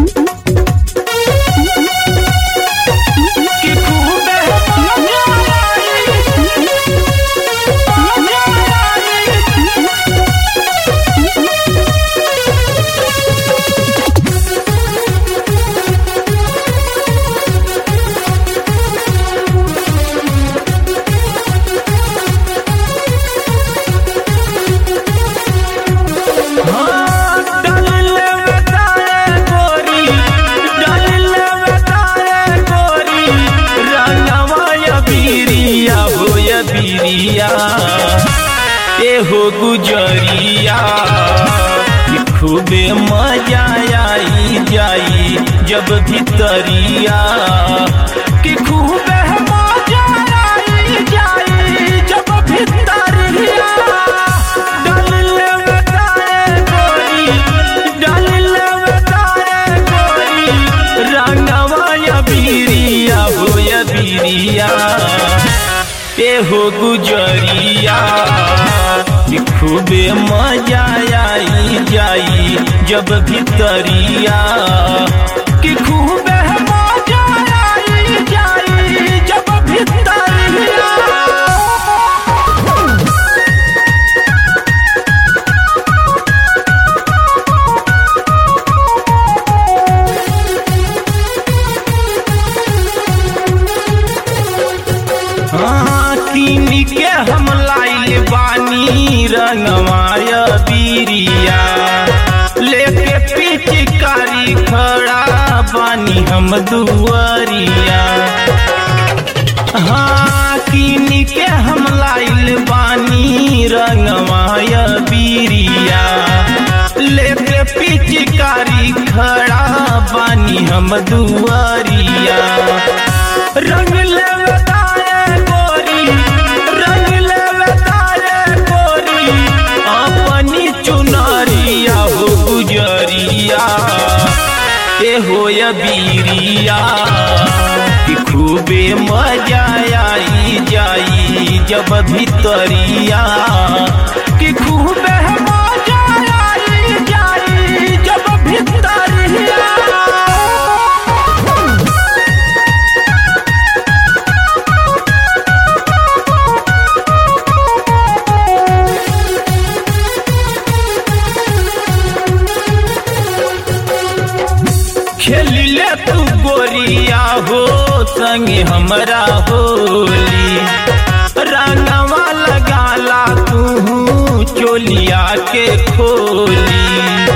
कि खूबे मजा आई मजा आई डालिले बताए गोरी डालिले बताए गोरी रंगवा या बीरिया हो या बीरिया ए हो गुजरिया कि खूबे मजा आई जाई जब भीतरिया कि खूबे मजा आई जाई जब भीतरिया डालिले बताए गोरी डालिले बताए गोरी रंगवा या बीरिया हो या बीरिया ए हो गुजरिया कि खूबे मजा आई जाई जब भीतरिया कि खूबे मजा आई जाई जब भीतरिया हाँ, कीन के हम लाइल बानी रंगवाय बीरिया लेके पिचकारी खड़ा बानी हम दुआरिया हाँ कीन के हम लाइल बानी रंगवाय बीरिया लेके पिचकारी खड़ा बानी हम दुआरिया रंग ले तारे गोरी रंग ले तारे गोरी अपनी चुनरिया हो गुजरिया ए हो या बीरिया कि खूबे मजा आई जाई जब भीतरिया कि खूबे मजा आई जाई जब भीतरिया खेलिले तू गोरिया हो संगे हमरा होली रंगवा लगाला तू चोलिया के खोली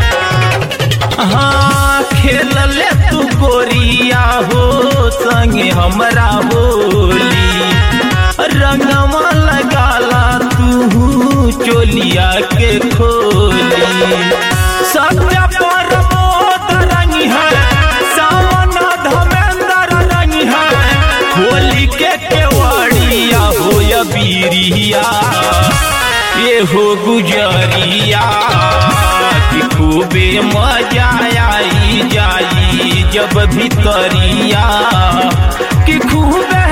हाँ खेलले तू गोरिया हो संगे हमरा होली रंगवा लगाला तू चोलिया के खोली सत्य परमोद रंग है सावन धमेंद्र रंग है होली के केवड़िया हो या बीरिया ये हो गुजरिया कि खूबे मजा आई जाई जब भीतरिया कि खूबे